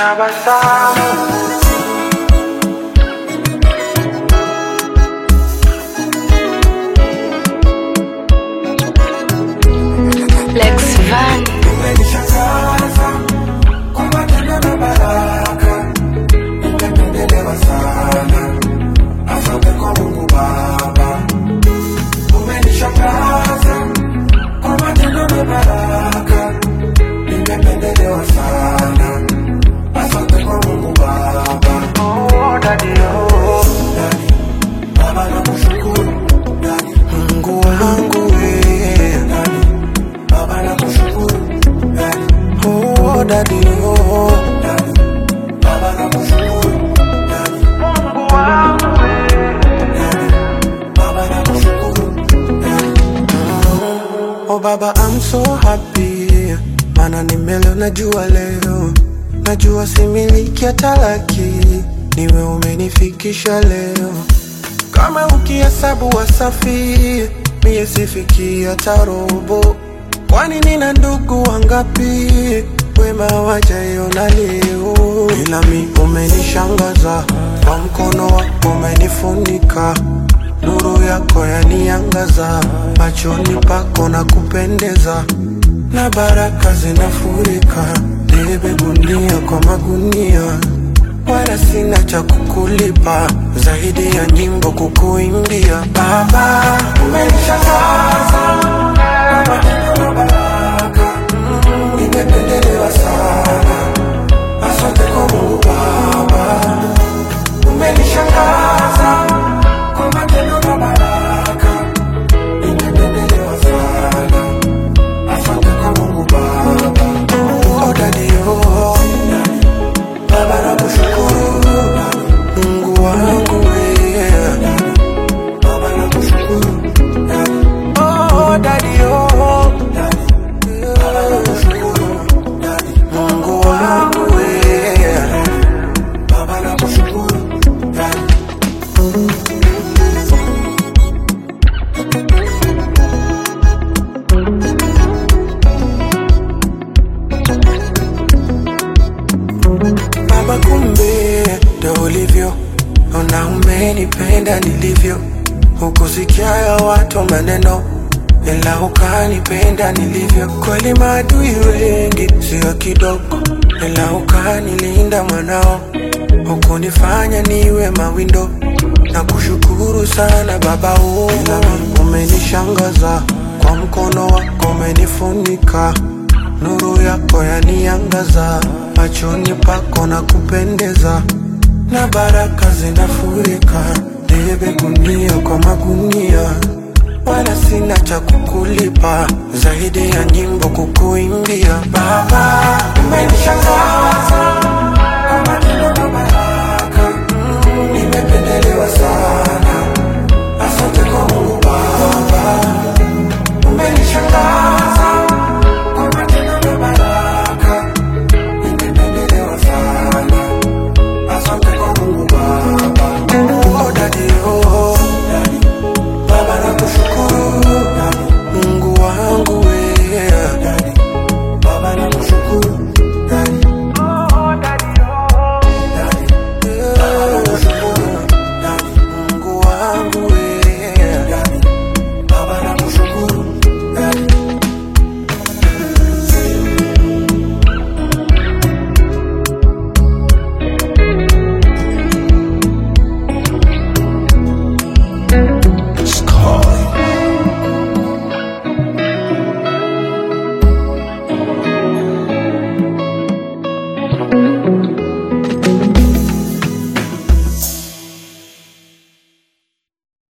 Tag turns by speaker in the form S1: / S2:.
S1: tabasamu
S2: Lex Van,
S1: umenishangaza kwa matendo na baraka, nimependelewa sana. Asante kwa Mungu Baba, umenishangaza kwa matendo na baraka, nimependelewa sana. Asante kwa Mungu Baba. Oh, daddy, oh, daddy. Baba nakushukuru, daddy. Mungu wangu wewe, daddy. Baba nakushukuru, daddy. Oh, daddy, oh, daddy. Baba nakushukuru, daddy. Mungu wangu wewe, daddy. Baba nakushukuru, daddy. Oh baba I'm so happy Mana nimelo najua leo Najua similiki ya talaki Niwe umenifikisha leo Kama ukihesabu wasafi Mie sifiki hata robo Kwani nina ndugu wangapi Wema wajaiona leo Ila mi umenishangaza Kwa mkono wako umenifunika Nuru yako yaniangaza, machoni pako na kupendeza, na baraka zinafurika. Nibebe gunia kwa magunia, wala sina cha kukulipa zaidi ya nyimbo kukuimbia. Baba, umenishangaza kwa matendo na baraka, nimependelewa sana. Asante kwa Mungu Baba, umenishangaza kwa matendo na baraka, nimependelewa sana. Asante kwa Mungu Baba. Oh, daddy, oh, daddy. Baba nakushukuru, Mungu wangu wewe. Baba nakushukuru, daddy. Oh, daddy, oh, daddy. Baba nakushukuru, daddy. Mungu wangu wewe. Baba nakushukuru, daddy. Baba, kumbe ndo ulivyo, ona umenipenda nilivyo, hukusikia ya watu maneno, ila ukanipenda nilivyo. Kweli maadui wengi sio kidogo, ila ukanilinda mwanao, hukunifanya niwe mawindo na kushukuru sana Baba, oh, umenishangaza kwa mkono wako umenifunika nuru yako yaniangaza, machoni pako na kupendeza, na baraka zinafurika. Nibebe gunia kwa magunia, wala sina cha kukulipa zaidi ya nyimbo kukuimbia. Baba, umenishangaza